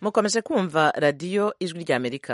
mukomeje kumva radiyo ijwi ry'amerika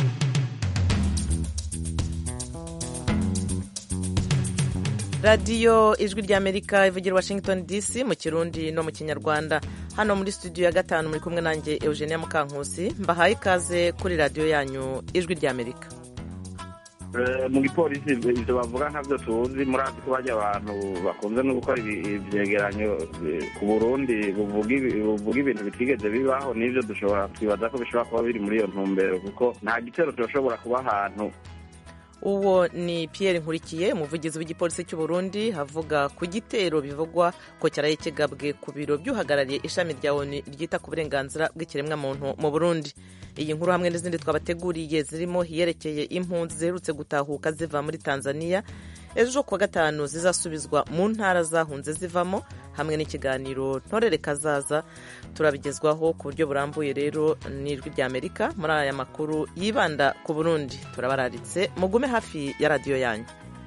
radiyo ijwi ry'amerika ivugira washington dc mu kirundi no mu kinyarwanda hano muri studio ya gatanu muri kumwe nanjye eugenia mukankusi mbahaye ikaze kuri radiyo yanyu ijwi ry'amerika mu gipolisi ibyo bavuga ntabyo tuzi muri ako bajya abantu bakunze no gukora ibyegeranyo ku burundi buvuga ibintu bitigeze bibaho n'ibyo dushobora twibaza ko bishobora kuba biri muri iyo ntumbero kuko nta gitero turashobora kuba ahantu uwo ni Pierre nkurikiye umuvugizi w'igipolisi cy'u Burundi havuga ku gitero bivugwa ko cyaraye kigabwe ku biro by'uhagarariye ishami rya ONU ryita ku burenganzira bw'ikiremwamuntu mu Burundi iyi nkuru hamwe n'izindi twabateguriye zirimo iyerekeye impunzi ziherutse gutahuka ziva muri Tanzania ejo kuwa gatanu zizasubizwa mu ntara zahunze zivamo hamwe n'ikiganiro ntorere kazaza turabigezwaho ku buryo burambuye rero n'ijwi ry'amerika muri aya makuru yibanda ku burundi turabararitse mugume hafi ya radiyo yanyu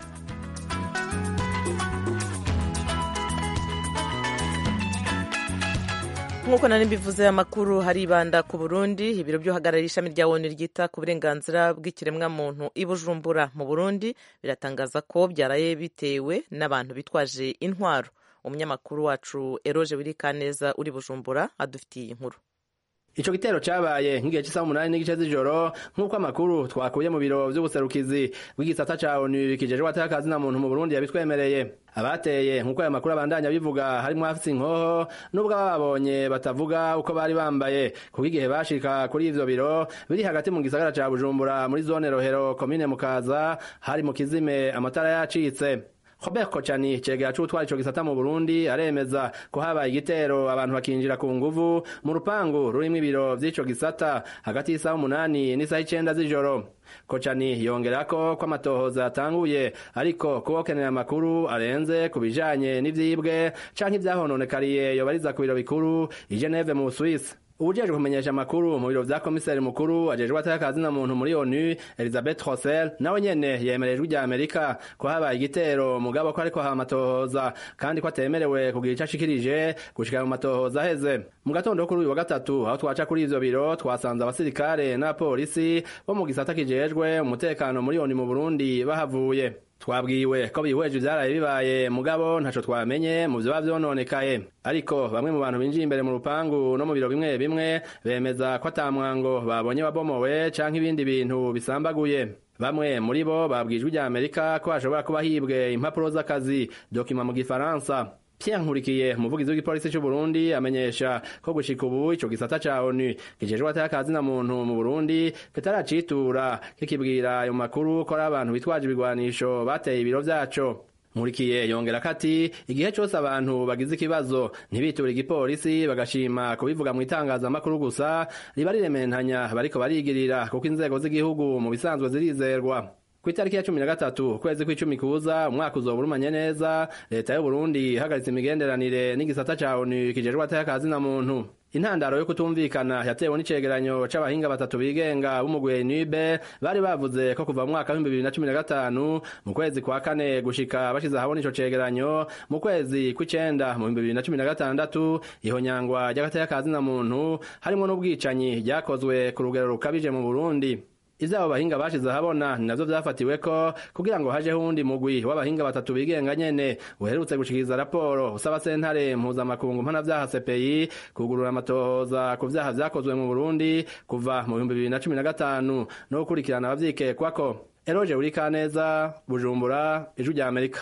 nk'uko nari mbivuze amakuru haribanda ku burundi ibiro by'uhagarariye ishami rya onu ryita ku burenganzira bw'ikiremwamuntu i bujumbura mu burundi biratangaza ko byaraye bitewe n'abantu bitwaje intwaro umunyamakuru wacu eroje wirikaneza uri bujumbura adufitiye inkuru Ico gitero cabaye nk'igihe cy'isaha umunani n'igice z'ijoro nk'uko amakuru twakuye mu biro vy'ubuserukizi bw'igisata ca ONU kijejwe atakazi na muntu mu Burundi yabitwemereye abateye nk'uko aya makuru abandanya bivuga harimwo afise inkoho nubwo ababonye batavuga uko bari bambaye kuko igihe bashika kuri ivyo biro biri hagati mu gisagara ca Bujumbura muri zone Rohero komine Mukaza hari mu kizime amatara yacitse Robert Kocani cegera c'utwara ico gisata mu Burundi aremeza ko habaye igitero abantu bakinjira ku nguvu mu rupangu rurimwo ibiro vy'ico gisata hagati y'isaha umunani n'isaha icenda z'ijoro Kocani yongerako ko amatohoza yatanguye ariko kubokenera amakuru arenze ku bijanye n'ivyibwe canke ivyahononekariye yobariza ku biro bikuru i Geneve mu Suisse ubujejwe kumenyesha amakuru mu biro vya komiseri mukuru ajejwe atakazi na muntu muri onu elizabeth rossel nawe nyene yemereye ijwi rya amerika ko habaye igitero mugabo ko ariko hamatohoza kandi ko atemerewe kugira ico ashikirije gushika mu matohoza aheze mu gatondo kuri uyu wa gatatu aho twaca kuri ivyo biro twasanze abasirikare n'abapolisi bo mu gisata kijejwe umutekano muri onu mu burundi bahavuye twabwiwe ko bihweje ivyaraye bibaye mugabo ntaco twamenye mu vyoba vyononekaye ariko bamwe mu bantu binjiye imbere mu rupangu no mu biro bimwe bimwe bemeza ko ata mwango babonye wabomowe canke ibindi bintu bisambaguye bamwe muri bo babwijwe rya amerika ko hashobora kuba hibwe impapuro z'akazi dokima mu gifaransa Pierre Nkurikiye umuvugizi w'igipolisi cy'u Burundi amenyesha ko gushika ubu ico gisata ca ONU kijejwe atakazi na muntu mu Burundi kitaracitura kikibwira ayo makuru ko ari abantu bitwaje ibigwanisho bateye ibiro vyaco Nkurikiye yongera kati igihe cyose abantu bagize ikibazo ntibiture igipolisi bagashima kubivuga mu itangazamakuru gusa riba rirementanya bariko barigirira kuko inzego z'igihugu mu bisanzwe zirizerwa ku itariki ya cumi na gatatu ukwezi kw'icumi kuza umwaka uzoba urumanye neza leta y'uburundi ihagaritse imigenderanire n'igisata ca onu kijejwe atakazi na muntu intandaro yo kutumvikana yatewe n'icegeranyo c'abahinga batatu bigenga b'umugwi nibe bari bavuze ko kuva mu mwaka w'ibihumbi bibiri na cumi na gatanu mu kwezi kwa kane gushika bashize ahabona ico cegeranyo mu kwezi kw'icenda mu bihumbi bibiri na cumi na gatandatu ihonyangwa ry'agatakazi na muntu harimwo n'ubwicanyi ryakozwe ku rugero rukabije mu burundi ivyo abo bahinga bashize ahabona ni navyo vyafatiweko kugira ngo hajeho uwundi mugwi w'abahinga batatu bigenga nyene uherutse gushikiriza raporo usaba sentare mpuzamakungu mpanavyaha CPI kugurura amatohoza ku vyaha vyakozwe mu Burundi kuva mu bihumbi bibiri na cumi na gatanu no gukurikirana abavyikekwako Eroje Urikaneza Bujumbura Ijwi rya Amerika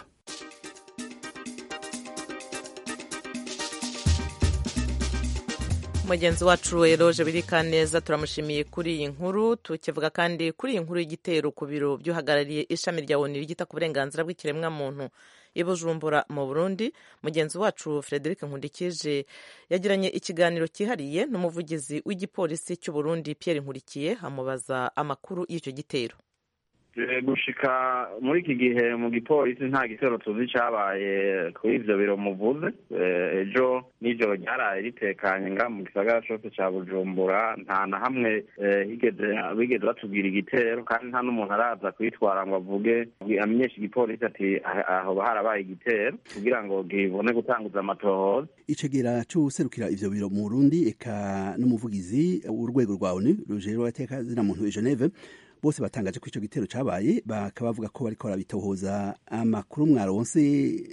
mugenzi wacu eroje birikaneza turamushimiye kuri iyi nkuru tukivuga kandi kuri iyi nkuru y'igitero ku biro by'uhagarariye ishami rya onu rigita ku burenganzira bw'ikiremwamuntu i bujumbura mu burundi mugenzi wacu frederic nkundikije yagiranye ikiganiro cyihariye n'umuvugizi w'igipolisi cy'u burundi pierre nkurikiye amubaza amakuru y'icyo gitero gushika muri iki gihe mu gipolisi nta gitero tuzi cyabaye kuri ivyo biro muvuze ejo n'ijoro ryaraye ritekanye nga mu gisagara cose ca bujumbura nta na hamwe higeze bigeze batubwira igitero kandi nta n'umuntu araza kwitwara ngo avuge amenyeshe igipolisi ati aho harabaye igitero kugira ngo gibone gutanguza amatohoza icegera c'uwuserukira ivyo biro mu burundi eka n'umuvugizi w'urwego rwa onu rujejwe agateka zina muntu i geneve bose batangaje ko ico gitero cabaye bakaba bavuga ko bariko barabitohoza amakuru mwaronse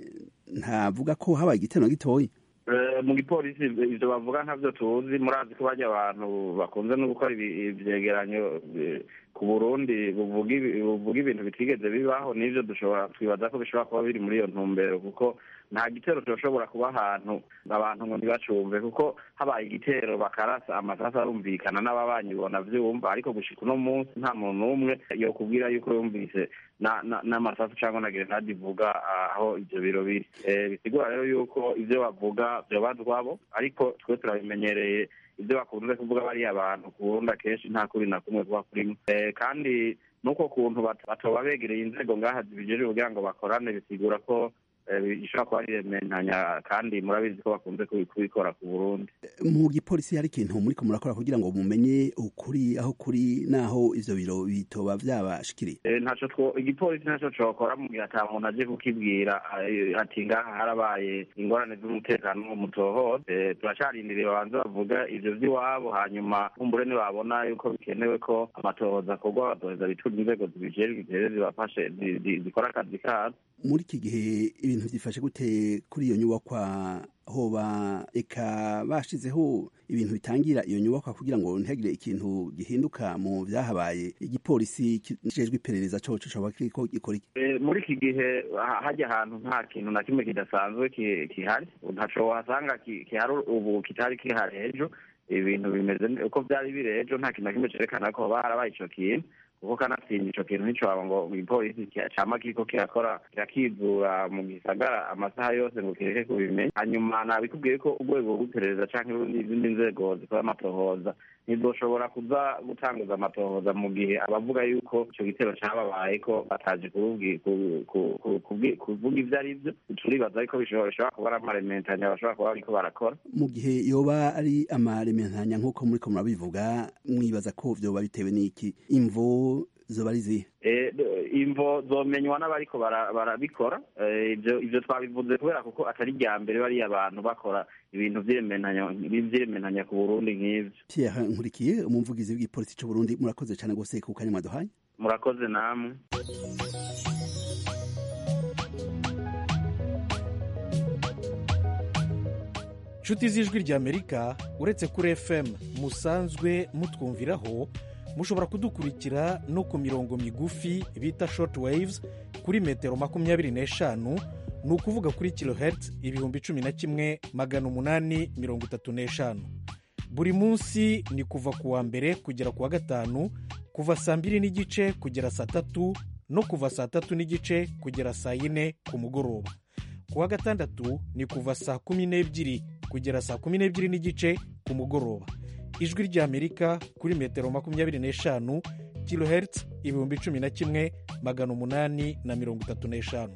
ntavuga ko habaye igitero na gitoyi mu gipolisi ivyo bavuga ntavyo tuzi murazi ko barya abantu bakunze no gukora ivyegeranyo ku burundi buvuga ibintu bitigeze bibaho n'ivyo dushobora twibaza ko bishobora kuba biri muri iyo ntumbero kuko nta gitero turashobora kuba ahantu abantu ngo ntibacumve kuko habaye igitero bakarasa amasasu arumvikana n'ababanyi bona vyumva ariko gushika uno munsi nta muntu n'umwe yokubwira yuko yumvise n'amasasu cyangwa na grenade ivuga aho ivyo biro biri bisigura rero yuko ivyo bavuga vyobazwabo ariko twe turabimenyereye ibyo bakunze kuvuga bariya abantu ku burundi akenshi nta kuri na kumwe kuba kurimo kandi n'uko kuntu batoba begereye inzego ngaha zibijejwe kugira ngo bakorane bisigura ko ishobora kuba ari rementanya kandi murabizi ko bakunze kubikora ku burundi mu gipolisi hari ikintu muriko murakora kugira ngo mumenye ukuri aho kuri n'aho ivyo biro bitoba vyabashikiriye ntaco igipolisi ntaco cokora mu gihe ata muntu aje kukibwira ati ngaha harabaye ingorane z'umutekano mu mutohoze turacarindiriye babanze bavuga ivyo vy'iwabo hanyuma kumbure nibabona yuko bikenewe ko amatohoza akorwa bazoheza bitura inzego zibijejwe ziheze zibafashe zikora akazi kazo muri iki gihe ibintu byifashe gute kuri iyo nyubakwa hoba eka bashizeho ibintu bitangira iyo nyubakwa kugira ngo ntihagire ikintu gihinduka mu byahabaye igipolisi kijejwe iperereza coco coba kiriko gikora iki muri iki gihe hajya ahantu nta kintu na kimwe kidasanzwe kihari ntaco wasanga kihari ubu kitari kihari ejo ibintu bimeze uko vyari biri ejo nta kintu na kimwe cerekana ko hoba harabaye ico kintu kuko kanatsinda ico kintu nticwaba ngo igipolisi cama kiriko kirakora kirakizura mu gisagara amasaha yose ngo kireke kubimenya hanyuma nabikubwiye ko urwego rw'iperereza canke izindi nzego zikora amatohoza ntizoshobora kuza gutanguza amatohoza mu gihe abavuga yuko ico gitero cababaye ko bataje kuvuga ivyo ari vyo turibaza ariko bishobora kuba ari amarementanya bashobora kuba bariko barakora mu gihe yoba ari amarementanya nk'uko muriko murabivuga mwibaza ko vyoba bitewe n'iki imvo zoba ari zihe imvo zomenywa n'abariko barabikora ivyo ivyo twabivuze kubera kuko atari rya mbere bariya abantu bakora ibintu vy'irementanya ku burundi nk'ivyo pierre nkurikiye umuvugizi w'igipolisi c'uburundi murakoze cane gose ku kanya mwaduhaye murakoze namwe nshuti z'ijwi ry'amerika uretse kuri fm musanzwe mutwumviraho mushobora kudukurikira no ku mirongo migufi bita short waves kuri metero makumyabiri n'eshanu ni ukuvuga kuri kilohertz ibihumbi cumi na kimwe magana umunani mirongo itatu n'eshanu buri munsi ni kuva ku wa mbere kugera ku wa gatanu kuva saa mbiri n'igice kugera saa tatu no kuva saa tatu n'igice kugera saa yine ku mugoroba ku wa gatandatu ni kuva saa kumi n'ebyiri kugera saa kumi n'ebyiri n'igice ku mugoroba ijwi ry'amerika kuri metero makumyabiri n'eshanu kilohertz ibihumbi cumi na kimwe magana umunani na mirongo itatu n'eshanu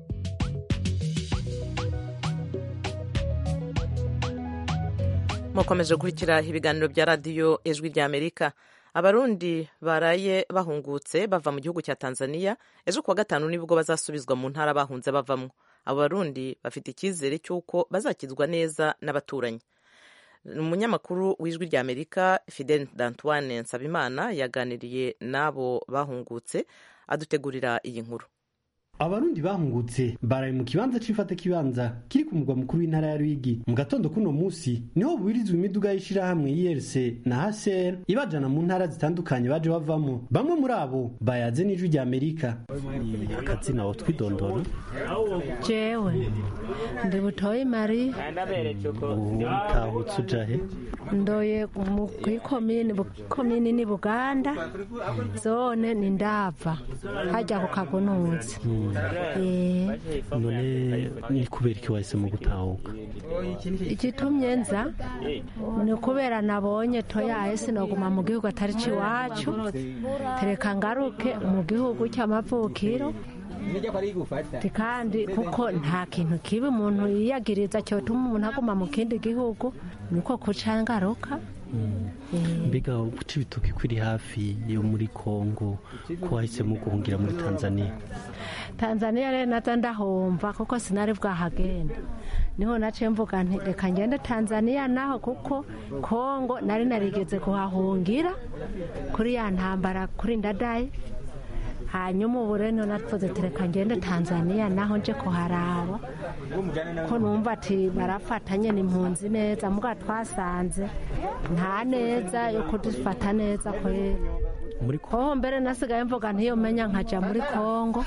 mukomeje gukurikira ibiganiro bya radiyo ijwi ry'amerika abarundi baraye bahungutse bava mu gihugu cya tanzania ejo kuwa gatanu nibwo bazasubizwa mu ntara bahunze bavamo abo barundi bafite icyizere cy'uko bazakizwa neza n'abaturanyi umunyamakuru w'ijwi ry'amerika fidel d'antoine nsabimana yaganiriye n'abo bahungutse adutegurira iyi nkuru abarundi bahungutse baraye mu kibanza c'ifata kibanza kiri ku mugwa mukuru w'intara ya Rwigi mu gatondo kuno musi niho bubirizwa imiduga y'ishirahamwe IRC na HCR ibajana mu ntara zitandukanye baje bavamo bamwe muri abo bayaze n'ijwi rya Amerika akazina wo twidondora jewe ndi butoyi mari utahutse ujahe ndoye mu kwikomini komini ni Buganda zone ni ndava hajya ku kagunuzi Eh, none ni kubera iki wahisemo gutahuka igitumye nza ni ukubera nabonye toyaye sinoguma mu gihugu atari iwacu tereka ngaruke mu gihugu cy'amavukiro Ati kandi kuko nta kintu kibi umuntu yiyagiriza cyotuma umuntu aguma mu kindi gihugu niko kuca ngaruka Eh, mbega guca ibitoki kuri hafi yo muri kongo ko wahisemo guhungira muri tanzania tanzania rero nazo ndahomba kuko sinari bwahagenda niho naciye mvuga nti reka ngende tanzania naho kuko kongo nari narigeze kuhahungira kuri ya ntambara kuri ndadaye hanyuma ubu rero navuze ati reka ngende tanzania naho nje kuharaba ko numva ati barafatanye n'impunzi neza mbwa twasanze nta neza yo kudufata neza kwera muri hoho mbere nasigaye mvuga ntiyomenya nkajya muri kongo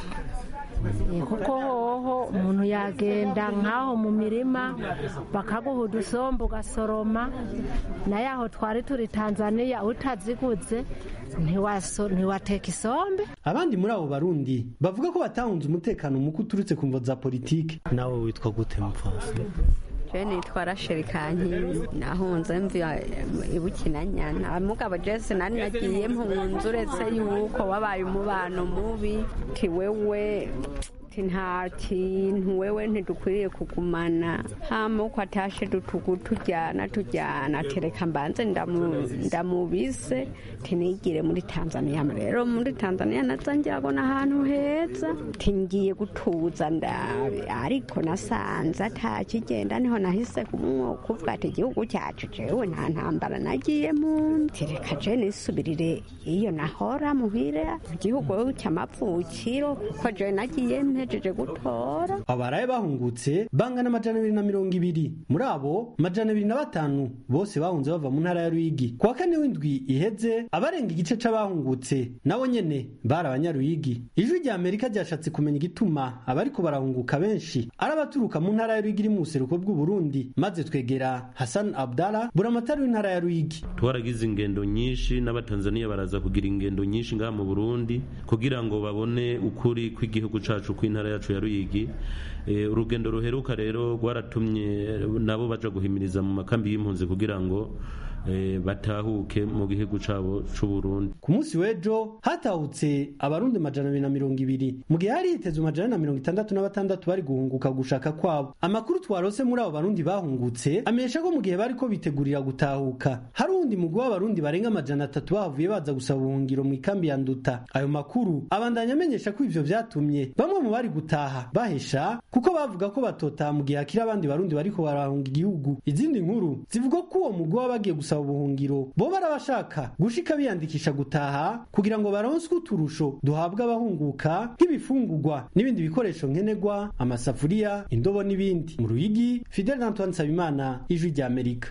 Eh, kuko hoho umuntu yagenda nk'aho mu mirima bakaguha udusombe ugasoroma nayo aho twari turi tanzania utaziguze ntiwaso- ntiwateka isombe abandi muri abo barundi bavuga ko batahunze umutekano muke uturutse ku mvo za politike nawe witwa gute mupfasi je nitwa rasheli kankindi nahunze mva ibukinanyana mugabo jese nari nagiye mpunze uretse yuko wabaye umubano mubi ti wewe ti nta kintu wewe ntidukwiriye kugumana hama uko atashe dutugu tujyana tujyana tereka mbanze ndamu- ndamubise tinigire muri tanzania rero muri tanzania naza njyabona ahantu heza tingiye gutuza ndabe ariko nasanze atakigenda niho nahise kumwo kuvuga ati igihugu cyacu jewe nta ntambara nagiye mu tereka je nisubirire iyo nahora muhira igihugu cy'amavukiro kuko je nagiye mpejeje gutora abaraye bahungutse bangana amajana abiri na mirongo ibiri muri abo amajana abiri na batanu bose bahunze bava mu ntara ya ruyigi ku wa kane w'indwi iheze abarenga igice c'abahungutse nabo nyene bari abanyaruyigi ijwi rya amerika ryashatse kumenya igituma abariko barahunguka benshi ari abaturuka mu ntara ya ruyigi iri mu buseruko bw'uburundi maze twegera hasan abdala buramatari w'intara ya ruyigi twaragize ingendo nyinshi n'abatanzaniya baraza kugira ingendo nyinshi ngaha mu burundi kugira ngo babone ukuri kw'igihugu cacu kw'intara yacu ya ruyigi Eh, urugendo ruheruka rero rwaratumye nabo baja guhimiriza mu makambi y'impunzi kugira ngo eh, batahuke mu gihugu cabo c'uburundi ku munsi w'ejo hatahutse abarundi amajana abiri na mirongo ibiri mu gihe hari hitezwe amajana na mirongo itandatu na batandatu bari guhunguka gushaka kwabo amakuru twarose muri abo barundi bahungutse amenyesha ko mu gihe bariko bitegurira gutahuka hari uwundi mugwi w'abarundi barenga amajana atatu bahavuye baza gusaba ubuhungiro mu ikambi ya nduta ayo makuru abandanya amenyesha ko ivyo vyatumye bamwe mu bari gutaha bahesha kuko bavuga ko batotaha mu gihe hakiri abandi barundi bariko barahunga igihugu izindi nkuru zivuga ko uwo mugwi waba bagiye gusaba ubuhungiro bo barabashaka gushika biyandikisha gutaha kugira ngo baronswe uturusho duhabwa abahunguka nk'ibifungurwa n'ibindi bikoresho nkenerwa amasafuriya indobo n'ibindi mu ruyigi fidel antoine nsabimana ijwi rya amerika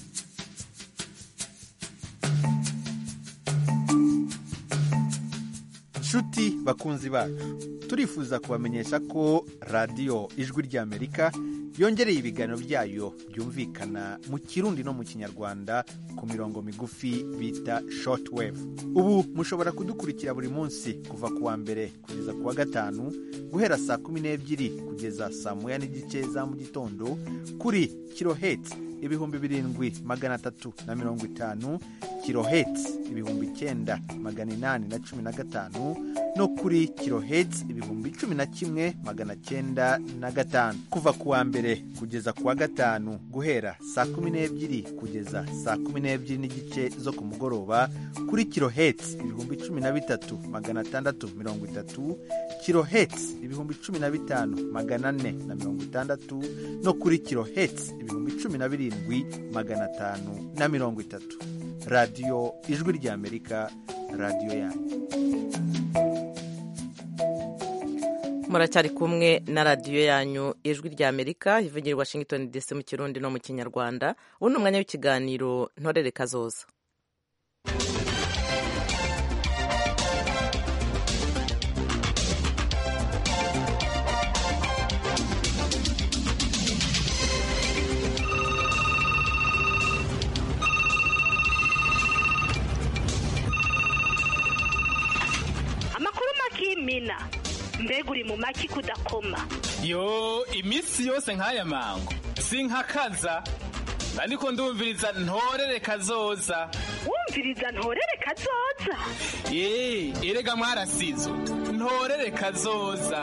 nshuti bakunzi bacu turifuza kubamenyesha ko radiyo ijwi ry'amerika yongereye ibiganiro byayo byumvikana mu kirundi no mu kinyarwanda ku mirongo migufi bita shortwave ubu mushobora kudukurikira buri munsi kuva ku wa mbere kugeza ku wa gatanu guhera saa kumi n'ebyiri kugeza saa moya n'igice za mu gitondo kuri kiloheti ibihumbi birindwi magana atatu na mirongo itanu kiloheti ibihumbi icyenda magana inani na cumi na gatanu no kuri kiloheti ibihumbi cumi na kimwe magana cyenda na gatanu kuva ku wa mbere kugeza ku wa gatanu guhera saa kumi n'ebyiri kugeza saa kumi n'ebyiri n'igice zo ku mugoroba kuri kiloheti ibihumbi cumi na bitatu magana atandatu mirongo itatu kiloheti ibihumbi cumi na bitanu magana ane na mirongo itandatu no kuri kiloheti ibihumbi cumi na birindwi magana atanu na mirongo itatu radiyo ijwi ry'amerika radiyo yanyu muracyari kumwe na radiyo yanyu ijwi rya amerika ivugira i washington dc mu kirundi no mu kinyarwanda ubu ni umwanya w'ikiganiro ntorere kazoza amakuru makimina mbega uri mu maki kudakoma yo iminsi yose nk'aya mango sinkakaza ariko ndumviriza ntorere kazoza wumviriza ntorere kazoza ye erega mwarasizo ntorere kazoza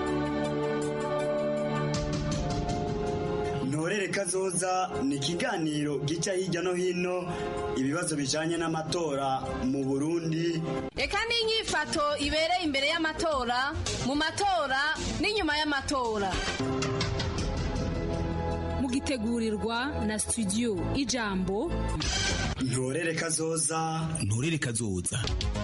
ntorere kazoza ni ikiganiro gica hirya no hino ibibazo bijanye n'amatora mu burundi reka n'inyifato ibereye imbere y'amatora mu matora n'inyuma y'amatora mugitegurirwa na studio ijambo ntorere kazoza ntorere kazoza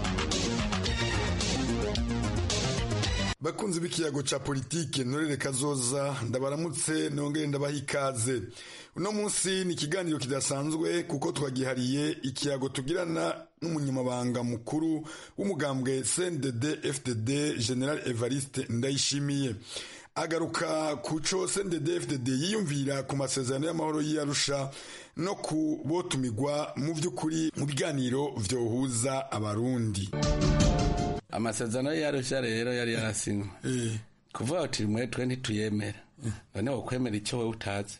bakunzi b'ikiyago ca politike ntorere kazoza ndabaramutse nongere ndabaha ikaze uno munsi ni ikiganiro kidasanzwe kuko twagihariye ikiyago tugirana n'umunyamabanga mukuru w'umugambwe cndd fdd general evariste ndayishimiye agaruka ku co cndd fdd yiyumvira ku masezerano y'amahoro y'iyarusha no ku botumigwa mu vy'ukuri mu biganiro vyohuza abarundi amasezerano yarushya rero yari yarasinywe kuvuga uti mwe twe ntituyemera none wokwemera icyo wowe utazi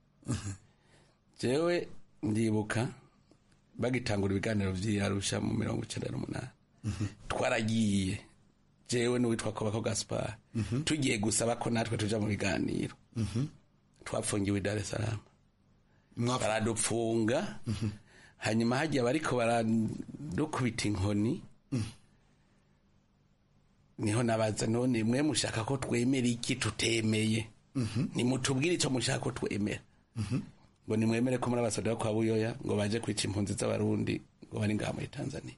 jewe ndibuka bagitangura ibiganiro vy'iyarusha mu mirongo icenda n'umunani twaragiye jewe n'uwitwa kobako gaspar tugiye gusaba ko natwe tuja mu biganiro twapfungiwe i dar es salaam baradupfunga hanyuma hagiye bariko baradukubita inkoni niho nabaza none mwe mushaka ko twemera iki tutemeye nimutubwire icyo mushaka ko twemera ngo nimwemere ko muri abasoda kwa buyoya ngo baje kwica impunzi z'abarundi ngo bari ngaha muri tanzania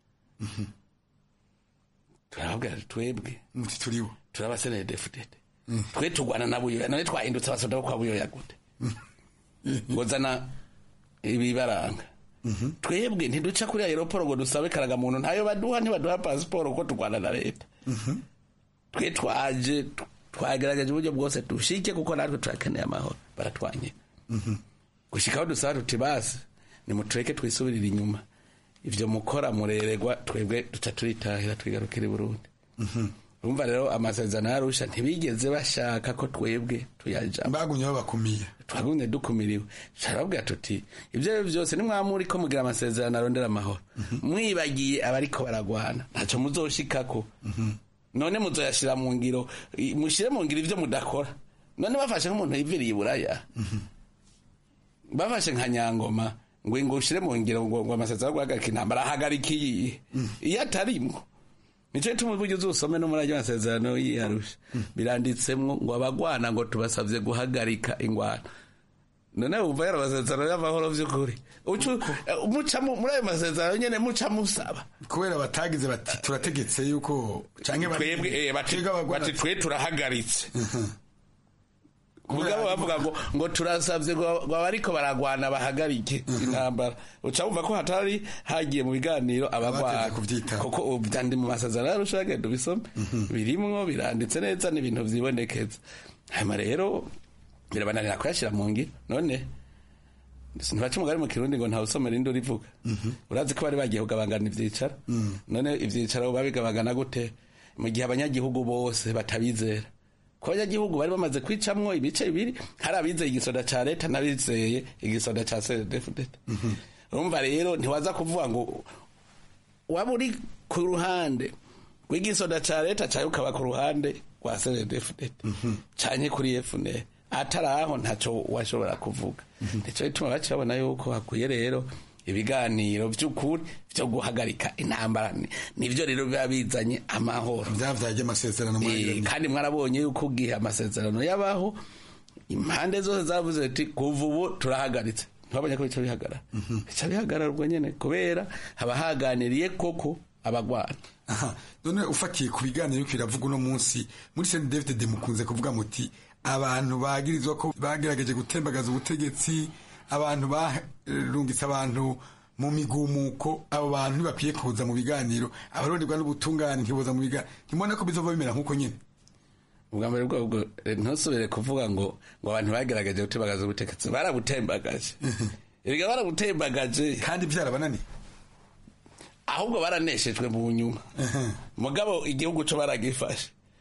turababwira twebwe turibo turabasenere defudede twe tugwana na buyoya none twahindutse abasoda bo kwa buyoya gute ngo zana ibibaranga twebwe ntiduca kuri aeroporo ngo dusabe karagamuntu ntayo baduha ntibaduha pasiporo ko turwana na leta twe twaje twagerageje uburyo bwose dushike kuko natwe turakeneye amahoro baratwanye gushikaho dusaba tuti basi nimutureke twisubirire inyuma ivyo mukora mureregwa twebwe duca turitahira twigarukira i burundi urumva rero amasezerano yarusha ntibigeze bashaka ko twebwe tuyajamo bagumye babakumiye twagumye dukumiriwe turababwira tuti ibyo ari byo byose nimwamuri ko mugira amasezerano arondera amahoro mwibagiye abariko baragwana ntacyo muzoshikako none muzoyashira mu ngiro mushire mu ngiro ivyo mudakora none bafashe nk'umuntu yiviriye iburaya bafashe nka nyangoma ngo ngo ushire mu ngiro ngo ngo amasezerano guhagarika intambara ahagarika iyi iyo atarimwo nico gituma uburyo uzusome no muri ayo masezerano yiyarusha biranditsemwo ngo abagwana ngo tubasavye guhagarika ingwano none wumva yari amasezerano y'amahoro vy'ukuri muca muri ayo masezerano nyene muca musaba kubera batagize bati turategetse yuko canke twebwe bati twe turahagaritse mugabo bavuga ngo ngo turasavye ngo abariko baragwana bahagarike intambara uca wumva ko hatari hagiye mu biganiro abagwana kuko byandi mu masezerano yarusha genda ubisome birimwo biranditse neza n'ibintu vyibonekeza hanyuma rero birabananira kuyashira mu ngiro none ntibaca umugari mu kirundi ngo ntawe usomera indi urivuga urazi ko bari bagiye kugabangana ivyicaro none ivyicaro babigabangana gute mu gihe abanyagihugu bose batabizera ko abanyagihugu bari bamaze kwicamwo ibice bibiri hari abizeye igisoda ca leta n'abizeye igisoda ca cdfdt urumva rero ntiwaza kuvuga ngo waba uri ku ruhande rw'igisoda ca leta cawe ukaba ku ruhande rwa cdfdt canke kuri fnr atari aho ntaco washobora kuvuga nico gituma baca babona yuko hakwiye rero ibiganiro vy'ukuri vyo guhagarika intambara nivyo rero biba bizanye amahoro vyavyaje amasezerano kandi mwarabonye yuko ugihe amasezerano yabaho impande zose zavuze ati kuva ubu turahagaritse ntibabonye ko bica bihagarara bica bihagarara ubwo nyene kubera haba haganiriye koko abagwana aha none ufatiye ku biganiro yuko biravuga uno munsi muri Saint David de mukunze kuvuga muti abantu bagirizwa ko bagerageje gutembagaza ubutegetsi abantu barungitse abantu mu migumuko abo bantu ntibakwiye kuza mu biganiro abaronderwa n'ubutungane ntiboza mu biganiro ntimubona ko bizova bimera nk'uko nyine ubwa mbere bwobwo ntusubire kuvuga ngo ngo abantu bagerageje gutembagaza ubutegetsi barabutembagaje erega barabutembagaje kandi byarabananiye ahubwo baraneshejwe mu nyuma mugabo igihugu co baragifashe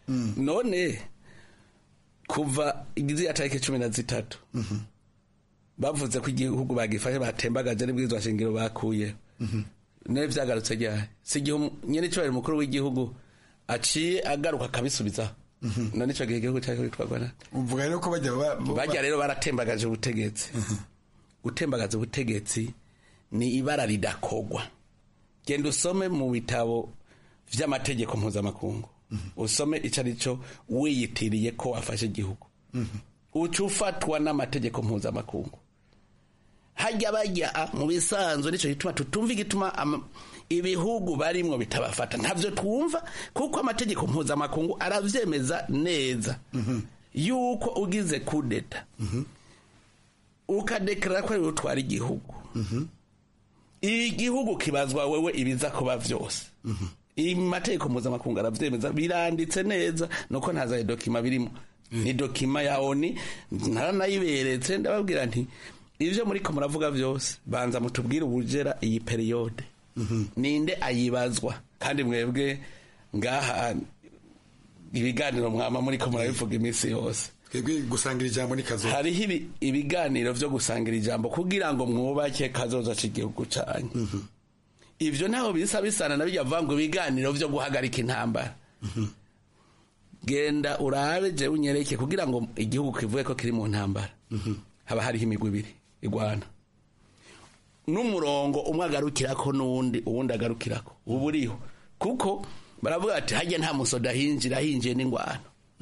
none kuva igiziya tariki cumi na zitatu bavuze ko igihugu bagifashe batembagaje n'ibwirizwa shingiro bakuye nawe vyagarutse ryari si igihe nyene icobari mukuru w'igihugu aciye agaruka akabisubizaho none ico gihe igihugu cyari kwitwarwa nande uvuga rero ko bajya ba- ba- bajya rero baratembagaje ubutegetsi gutembagaza ubutegetsi ni ibara ridakogwa genda usome mu bitabo vy'amategeko mpuzamakungu usome ico ari cyo wiyitiriye ko wafashe igihugu uca ufatwa n'amategeko mpuzamakungu hajya bajya mu bisanzwe nicyo gituma tutumva igituma ama- ibihugu barimwo bitabafata ntavyo twumva kuko amategeko mpuzamakungu aravyemeza neza yuko ugize kudeta ukadekarara ko ari wowe utwara igihugu igihugu kibazwa wewe ibiza kuba vyose amategeko mpuzamakungu aravyemeza biranditse neza nuko ntazaye dokima birimo ni dokima ya oni naranayiberetse ndababwira nti ivyo muriko muravuga vyose banza mutubwire ubujera iyi periyode ninde ayibazwa kandi mwebwe ngaha ibiganiro mwama muriko murabivuga iminsi yose twebwe gusangira ijambo ni kazo hariho ibi- ibiganiro vyo gusangira ijambo kugira ngo mwubake kazoza c'igihugu canyu ivyo ntaho bisa bisana na bijya vuga ngo ibiganiro vyo guhagarika intambara genda urabe jewe unyereke kugira ngo igihugu kivuge ko kiri mu ntambara haba hariho imigwi ibiri igwana n'umurongo umwe agarukirako n'uwundi uwundi agarukirako uba uriho kuko baravuga ati hajya nta musoda ahinjira ahinjiye n'ingwano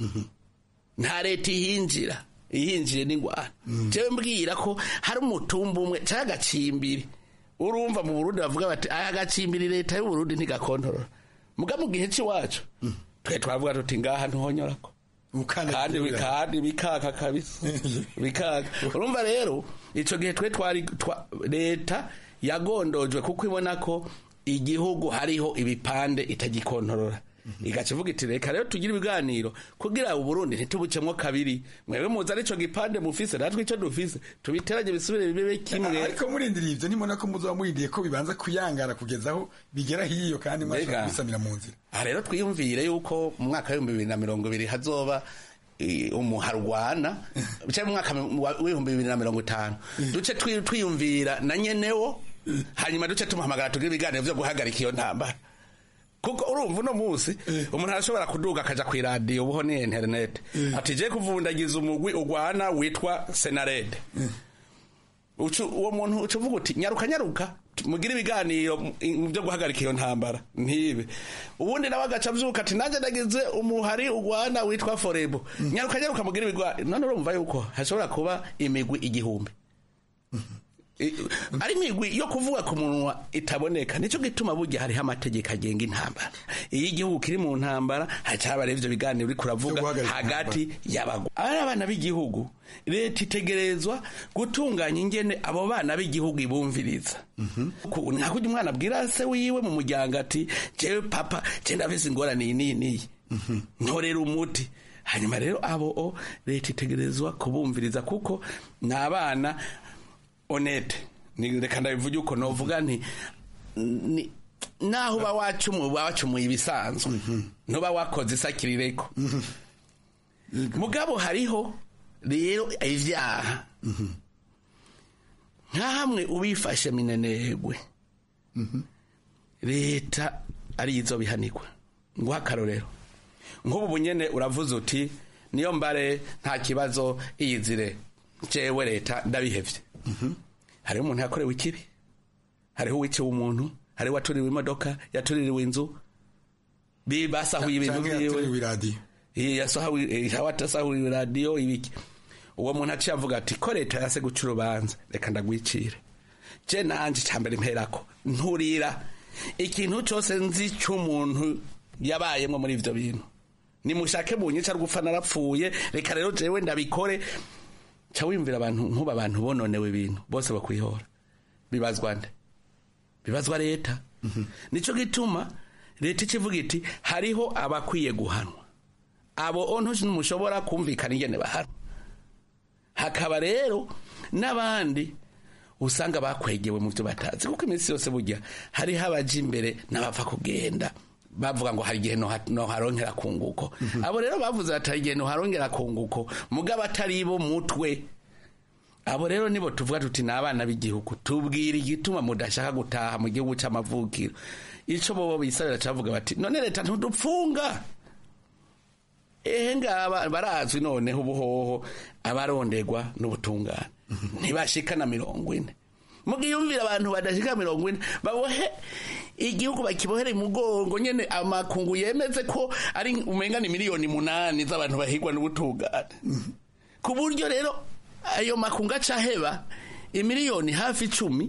nta leta ihinjira ihinjiye n'ingwano jewe mbwira ko hari umutumba umwe canke agacimbiri urumva mu burundi bavuga bati aya gacimbiri leta y'uburundi ntigakontorora muga mu gihe c'iwacu twe twavuga tuti ngaha ntuhonyorako kandi kandi bikaka kabisa bikaka urumva rero ico gihe twe twari twa- leta yagondojwe kuko ibona ko igihugu hariho ibipande itagikontorora igaca ivuga iti reka rero tugire ibiganiro kugira uburundi ntitubucemwo kabiri mwebwe muzi arico gipande mufise natwe ico dufise tubiteranye bisubire bibe kimwe ariko murindiriye ivyo nimona ko muzoba murindiye ko bibanza kuyangara kugeza aho bigera hiyo kandi mwashobora Mbega. kubisamira mu nzira aha rero twiyumvire yuko mu mwaka w'ibihumbi bibiri na mirongo ibiri hazoba eh, umuharwana cyangwa mu mwaka wa- w'ibihumbi bibiri na mirongo itanu duce twi- twiyumvira na nyenewo hanyuma duce tumuhamagara tugire ibiganiro vyo guhagarika iyo ntambara kuko urumva uno munsi umuntu arashobora kuduga akaja kw'iradiyo ubuho ni interinete ati je kuvundagiza umugwi ugwana witwa senarede Ucu- uwo muntu uca uvuga uti nyaruka nyaruka mugire ibiganiro mu- mu byo guhagarika iyo ntambara ntibe ubundi nawe agaca avyuka ati nanjye nagize umuhari ugwana witwa forebo nyaruka nyaruka mugire ibiganiro none urumva yuko hashobora kuba imigwi igihumbi I- ari imigwi yo kuvuga ku munwa itaboneka nicyo gituma burya hariho amategeko agenga intambara iyo igihugu kiri mu ntambara hacaba rero ivyo biganiro uriko uravuga hagati y'abagwa ari abana b'igihugu leta itegerezwa gutunganya ingene abo bana b'igihugu ibumviriza Ku- nka kurya umwana abwira se wiwe mu muryango ati jewe papa je ndafise ingorane iyi n'iyi n'iyi ntorera umuti hanyuma rero abo o leta itegerezwa kubumviriza kuko ni abana honete ni reka ndabivuge uko novuga nti ni naho uba wacumuye uba wacumuye ibisanzwe ntuba wakoze isakirireko mugabo hariho rero ivyaha nka hamwe ubifashe minenegwe leta arizo bihanirwa nguha akarorero nk'ubu bunyene uravuze uti niyo mbare nta kibazo iyizire jewe leta ndabihevye hariho umuntu yakorewe ikibi hariho uwiciwe umuntu hariho uwatuririwe imodoka yatuririwe inzu bi- basahuye ibintu Canke vyiwe yaturiwe iradiyo Eh, yasahuye eh, yatasahuriwe radiyo ibiki uwo muntu aciye avuga ati ko leta yase guca urubanza reka ndagwicire je nanje cambere mperako nturira ikintu cose nzi c'umuntu yabayemwo muri ivyo bintu nimushake bunyica rwupfa narapfuye reka rero jewe ndabikore ca wiyumvira abantu nkuba abantu bononewe ibintu bose bakwihora bibazwa nde bibazwa leta nico gituma leta ikivuga iti hariho abakwiye guhanwa abo ontu ntimushobora kumvikana ingene bahanwa hakaba rero n'abandi usanga bakwegewe mu byo batazi kuko iminsi yose burya hariho abaja imbere n'abapfa kugenda bavuga ngo hari igihe noharongera kunguko abo rero bavuze bati hari igihe noharongera kunguko mugabo atari bo mutwe abo rero nibo tuvuga tuti ni abana b'igihugu tubwira igituma mudashaka gutaha mu gihugu cy'amavukiro icyo bobo bisabira cyavuga bati none leta ntudupfunga ehe ngaba barazwi noneho ubuhoho abaronderwa n'ubutungane ntibashika na mirongo ine mugiyumvira abantu badashika mirongo ine babohe igihugu bakibohere mugongo nyene amakungu yemeze ko ari umenga ni miliyoni munani z'abantu bahigwa n'ubutungane ku buryo rero ayo makungu acaheba imiliyoni hafi icumi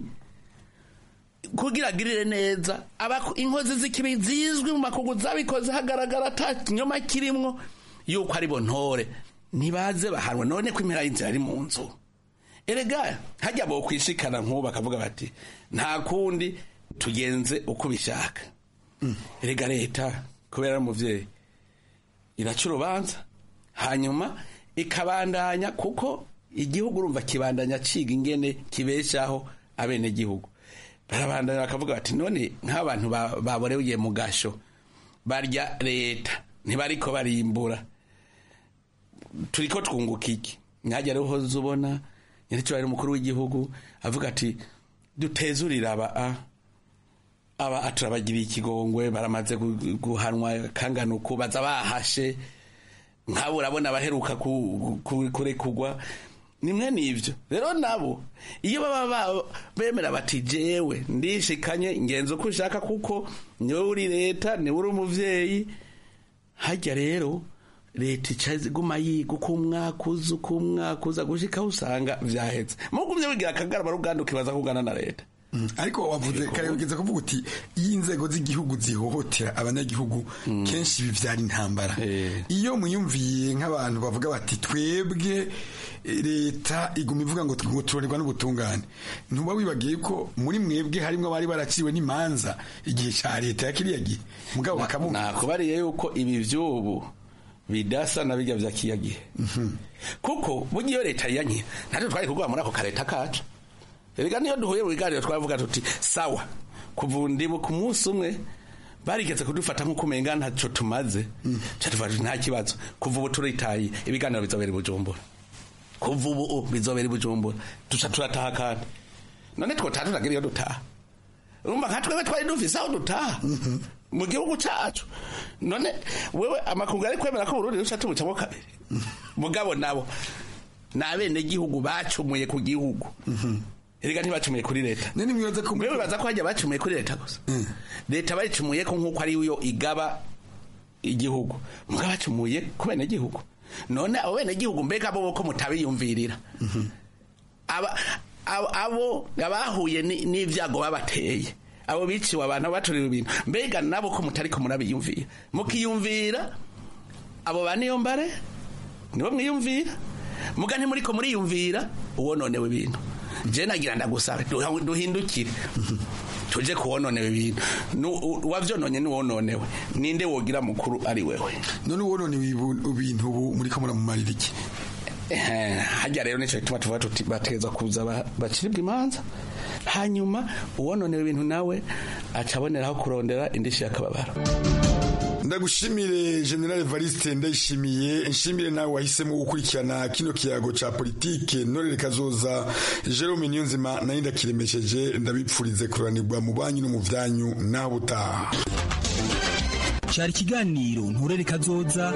kugira agirire neza inkozi z'ikibi zizwi mu makungu zabikoze hagaragara ata kinyoma kirimwo yuko ari bo ntore ntibaze bahanwe none ko impera y'inzira ari mu nzu erega hajya bo kwishikana nk'ubu bakavuga bati nta kundi tugenze uko ubishaka erega leta kubera ari umubyeyi iraca urubanza hanyuma ikabandanya kuko igihugu urumva kibandanya ciga ingene kibeshaho abenegihugu barabandanya bakavuga bati none nk'abantu baboreye mu gasho barya leta ntibariko barimbura turiko twunguka iki mwajya rero uhoze ubona nyir'icyubahiro umukuru w'igihugu avuga ati dutezurire aba a aba turabagiriye ikigongwe baramaze guhanwa kangana uku baza bahashe nk'abo urabona abaheruka kurekugwa nimwe n'ibyo rero nabo iyo baba bemera bati jewe ndishikanye ngenzi uko ushaka kuko niwe uri leta niwe uri umubyeyi hajya rero leta icaze iguma yiga uko umwaka uza uko umwaka uza gushika usanga vyahetse mugumye wigira akagarama ruganda ukibaza kugana na leta ariko wavuze kare ugeze kuvuga uti iyo inzego z'igihugu zihohotera abanyagihugu kenshi bivyara intambara iyo muyumviye nk'abantu bavuga bati twebwe leta iguma ivuga ngo turorerwa n'ubutungane ntuba wibagiye ko muri mwebwe harimwo abari baraciwe n'imanza igihe ca leta ya kiriya gihe mugabo bakamuha nakubariye yuko ibi vy'ubu bidasa na bijya vya kiya gihe kuko burya iyo leta yanye natwe twari kugwa muri ako kareta kacu erega niyo duhuye mu biganiro twavuga tuti sawa kuva ndibu ku munsi umwe barigeze kudufata nk'uko umenga ntaco tumaze catuvuga nta kibazo kuva ubu turitaye ibiganiro bizobera i bujumbura kuva ubu bizobera i bujumbura duca turataha kandi none twotaha tutagira iyo dutaha urumva nka twebwe twari dufise aho dutaha mu gihugu cacu none wewe amakungu ari kwemera ko Burundi ruca tubucamo kabiri mugabo nabo ni abenegihugu bacumuye ku gihugu erega ntibacumuye kuri leta wewe baza ko hajya bacumuye kuri leta gusa leta bayicumuye ko nk'uko ari yo igaba igihugu mugabo bacumuye ku benegihugu none abo benegihugu mbega bo ko mutabiyumvirira abo abahuye n'ibyago babateye abo biciwe abantu baturiwe ibintu mbega nabo ko mutari ko murabiyumvira mukiyumvira abo ba niyo mbare nibo mwiyumvira muga ntimuri ko muriyumvira uwononewe ibintu je nagira ndagusabe duhindukire tuje kuwononewe ibintu wavyononye niwononewe ninde wogira mukuru ari wewe none uwononewe ibintu ubu muri ko muramumarira iki hajya rero nico gituma tuvuga tuti bategeza kuza baciribwa imanza hanyuma uwononewe ibintu nawe acaboneraho kurondera indishi y'akababaro ndagushimire general Evariste ndayishimiye nshimire nawe wahisemo gukurikirana kino kiyago ca politike norere kazoza Jerome Niyonzima nari ndakiremesheje ndabipfurize kuranirwa mu banyu no mu vyanyu naho butaha cyari ikiganiro nturere kazoza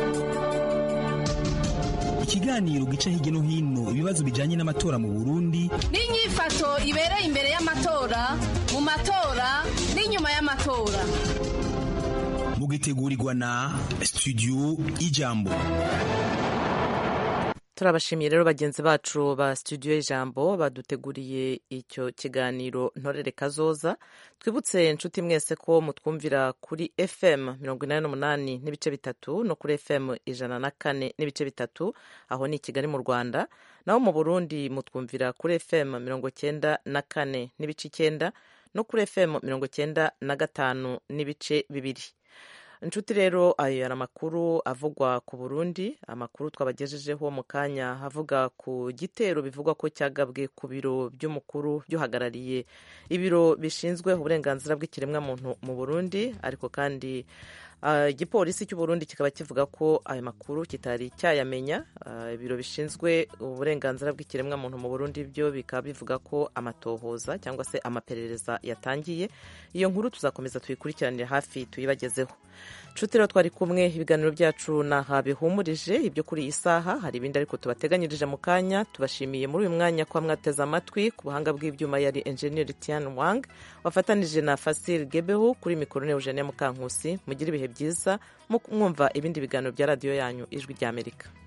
ikiganiro gica hirya no hino ibibazo bijanye n'amatora mu Burundi n'inyifato ibereye imbere y'amatora mu matora n'inyuma y'amatora mugitegurirwa na studio ijambo turabashimiye rero bagenzi bacu ba studio y'ijambo baduteguriye icyo kiganiro ntorere kazoza twibutse inshuti mwese ko mutwumvira kuri fm mirongo inani n'umunani n'ibice bitatu no kuri fm ijana na kane n'ibice bitatu aho ni i kigali mu rwanda naho mu burundi mutwumvira kuri fm mirongo cyenda na kane n'ibice icyenda no kuri fm mirongo cyenda na gatanu n'ibice bibiri inshuti rero ayo yari amakuru avugwa ku burundi amakuru twabagejejeho mu kanya avuga ku gitero bivugwa ko cyagabwe ku biro by'umukuru by'uhagarariye ibiro bishinzwe uburenganzira bw'ikiremwamuntu mu burundi ariko kandi igipolisi cy'u Burundi kikaba kivuga ko ayo makuru kitari cyayamenya ibiro bishinzwe uburenganzira bw'ikiremwamuntu mu Burundi byo bikaba bivuga ko amatohoza cyangwa se amaperereza yatangiye iyo nkuru tuzakomeza tuyikurikiranire hafi tuyibagezeho nshuti rero twari kumwe ibiganiro byacu naha bihumurije ibyo kuri iyi saha hari ibindi ariko tubateganyirije mu kanya tubashimiye muri uyu mwanya kuba mwateze amatwi ku buhanga bw'ibyuma yari enjeniyeri Tian Wang wafatanije na Fasil Gebehu kuri mikoro ne Eugenie Mukankusi mugire ibihe byiza mwumva ibindi biganiro bya radiyo yanyu ijwi ry'Amerika